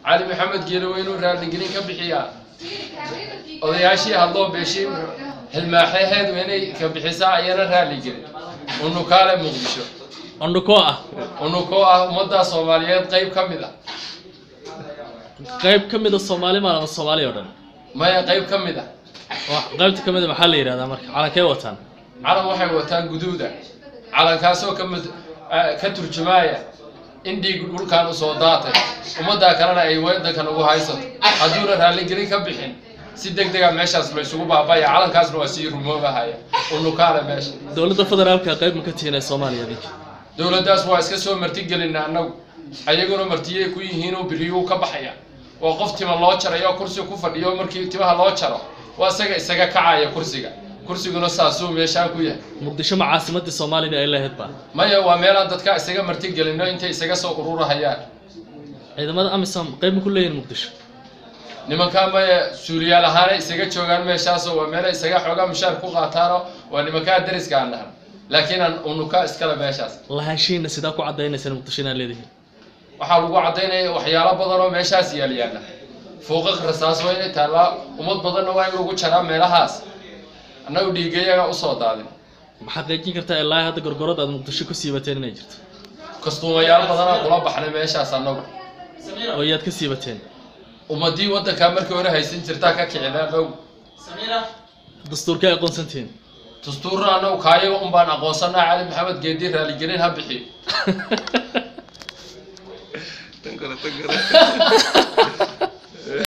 cali maxamed geele waa inuu raaligelin ka bixiyaa odayaashii hadloo beeshii xilmaaxeheed waa inay ka bixisaa ayana raaligelin unukaale muqdisho ondhukoo ah unukoo ah ummadda soomaaliyeed qayb ka mid ah qayb ka mid a soomaali maan ama soomaali oo dhan maya qayb ka mid ah wax qaybta ka mid a maxaa la yidhahdaa marka calankee wataan calan waxay wataan guduuda calankaasoo ka mid ah, ka turjumaaya in dhiig dhulkan usoo daatay ummaddaa kalena ay wadankan ugu haysato hadduuna raaligelin ka bixin si deg dega meeshaas la isugu baabaya calankaasna waa sii rumoobahaya unukaale meesha dowladda federaalka qayb ma ka tihiin ee soomaaliya idinka dowladdaas waa iska soo martigelina annagu ayaguna martiyay ku yihiinoo beriyuu ka baxaya oo qof tima loo jarayo kursi ku fadhiyo markii timaha loo jaro waa isaga isaga kacaya kursiga kursiguna saasuu meeshaan ku yahay muqdisho ma caasimadii soomaalida ay lahayd ba maya waa meelaan dadka isaga martigelino intay isaga soo ururahayaan ciidamada amisom qayb ma ku leeyihin muqdisho nimankaa maya suuliyaal ahaana isaga joogaan meeshaasoo waa meela isaga xoogaa mushaar ku qaataano waa nimankaa dariska aan nahan laakiin aan unuka iskale meeshaas lahaanshihiina sidaa ku caddaynaysan muqdisho inaad leedihiin waxaa lagu caddaynaya waxyaalo badan oo meeshaas yaal yaalla fooqaq rasaas waa inay taallaa ummad badanna waa in lagu jaraa meelahaas annagu dhiigayaga usoo daadin ma xaqiijin kartaa ilaa hadda gorgorad aad muqdisho ku siibateen inay jirto kastuumayaal badanaa kula baxnay meeshaas annagu oo iyaad ka siibateen ummadii waddankaa markii hore haysan jirtaa ka kicina dhow dastuurkay aqoonsantihiin dastuurna annagu kaayaga un baan aqoonsanaa cali maxamed geedi raaligelin ha bixiyo